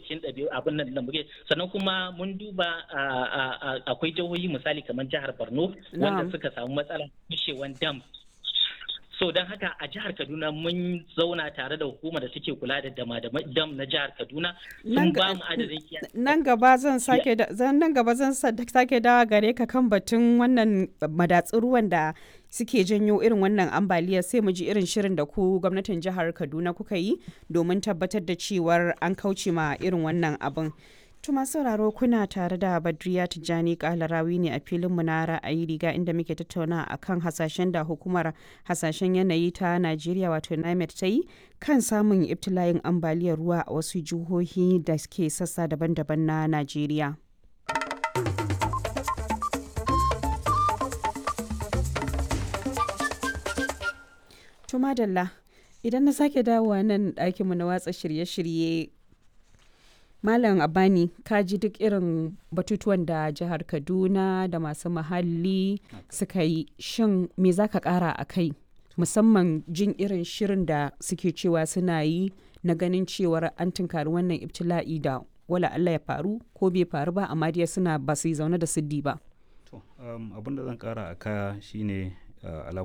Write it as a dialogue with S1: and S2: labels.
S1: cikin ɗabi'u abin nan da muke sannan kuma mun duba akwai jihohi misali kamar jihar Borno wanda suka samu matsalar kushewan dam so don haka a jihar kaduna mun zauna tare da hukumar da suke kula da dama da dam na jihar kaduna sun ba mu adadin
S2: nan gaba zan sake nan gaba zan sake dawa gare ka kan batun wannan madatsun ruwan da suke janyo irin wannan ambaliyar sai mu ji irin shirin da ku gwamnatin jihar kaduna kuka yi domin tabbatar da cewar an kauce ma irin wannan abin Tuma sauraro kuna tare da Badriya Tijjani Kalarawi ne a filinmu na ra'ayi riga inda muke tattauna a kan hasashen da hukumar hasashen yanayi ta Najeriya wato NIMET ta yi kan samun ibtila'in ambaliyar ruwa a wasu jihohi da ke sassa daban-daban na Najeriya. Tuma Dalla, idan na sake dawowa nan ɗakinmu na watsa shirye-shirye Malam Abani ka ji duk irin batutuwan da jihar Kaduna da masu muhalli suka yi shin me za ka kara a kai musamman jin irin shirin da suke cewa suna yi na ganin cewar an tunkari wannan ibtila'i da wala Allah ya faru ko bai faru ba amma dai suna ba su yi zaune da siddi ba.
S3: abin da zan kara a kaya shine